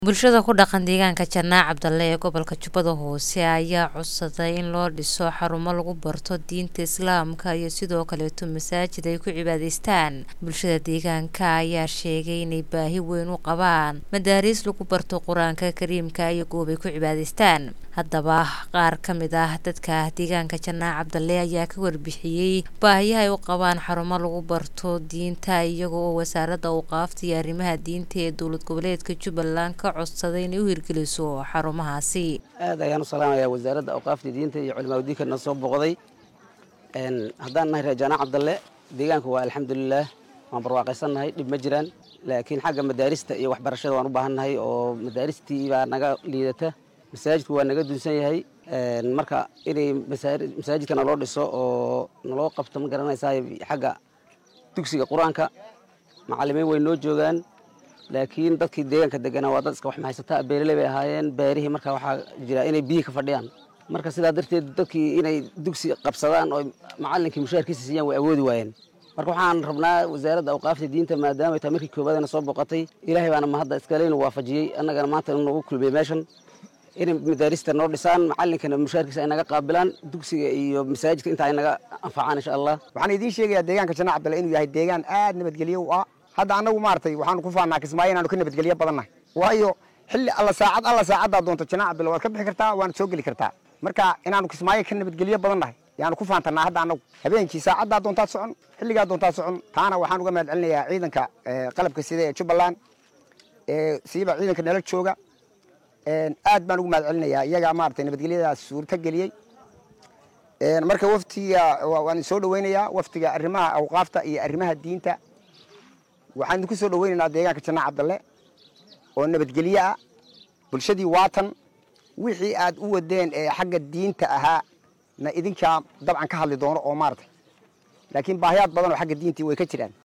Bulshada ku dhaqan deegaanka Janaac Cabdalle ee gobolka Jubbada Hoose ayaa codsaday in loo dhiso xarumo lagu barto diinta Islaamka iyo sidoo kaleeto masaajid ay ku cibaadaystaan. Bulshada deegaanka ayaa sheegay inay baahi weyn u qabaan madaariis lagu barto Qur-aanka Kariimka iyo goob ay ku cibaadaystaan. Haddaba qaar ka mid ah dadka deegaanka Janaac Cabdalle ayaa ka warbixiyey baahiyaha ay u qabaan xarumo lagu barto diinta iyaga oo wasaaradda awqaafta iyo arrimaha diinta ee dowlad goboleedka Jubbaland ka codsaday inay u hirgeliso xarumahaasi. aad ayaan u salaamayaa wasaaradda awqaafta diinta iyo culimaa diinka na soo boqday haddaan nahay reer Janaac Cabdalle deegaanka waa alxamdulilaah waan barwaaqaysannahay dhib ma jiraan laakiin xagga madaarista iyo waxbarashada waan u baahannahay oo madaaristii baa naga liidata masaajidku waa naga dunsan yahay marka inay masaajidka naloo dhiso oo naloo qabto ma garanaysaa xagga dugsiga qur-aanka macallimiin way noo joogaan laakiin dadkii deegaanka deganaa waa dad iska wax mahaysataa beeraley bay ahaayeen beerihii marka waxaa jira inay biyihii ka fadhiyaan marka sidaa darteed dadkii inay dugsi qabsadaan oo macallinkii mushaharkiisa siiyaan way awoodi waayeen marka waxaan rabnaa wasaaradda awqaafta diinta maadaama ay tahay markii koobaadana soo boqotay ilaahay baana mahadda iskaleynu waafajiyey annagana maanta nagu kulmiyey meeshan inay madaarista noo dhisaan macallinkana mushaharkiisa ay naga qaabilaan dugsiga iyo masaajidka inta ay naga anfacaan insha allah waxaan idiin sheegayaa deegaanka janaac cabdalle inuu yahay deegaan aad nabadgelyo u ah hadda annagu maaragtay waxaanu ku faannaa kismaayo inaanu ka nabadgelyo badannahay waayo xilli alla saacad alla saacaddaa doonto janaac cabdalle waad ka bixi kartaa waana soo geli kartaa marka inaanu kismaayo ka nabadgelyo badannahay yaanu ku faantannaa hadda annagu habeenkii saacaddaa doontaad socon xilligaa doontaad socon taana waxaan uga mahad celinayaa ciidanka qalabka sida ee jubbaland siiba ciidanka nala jooga aad baan ugu mahad celinayaa iyagaa maaragtay nabadgelyadaas suurta geliyey marka waftiga waan soo dhaweynayaa waftiga arrimaha awqaafta iyo arrimaha diinta waxaan idinku soo dhaweynaynaa deegaanka janaac cabdalle oo nabadgelyo ah bulshadii waatan wixii aad u wadeen ee xagga diinta ahaa na idinkaa dabcan ka hadli doono oo maaragtay laakiin baahiyaad badan oo xagga diintii way ka jiraan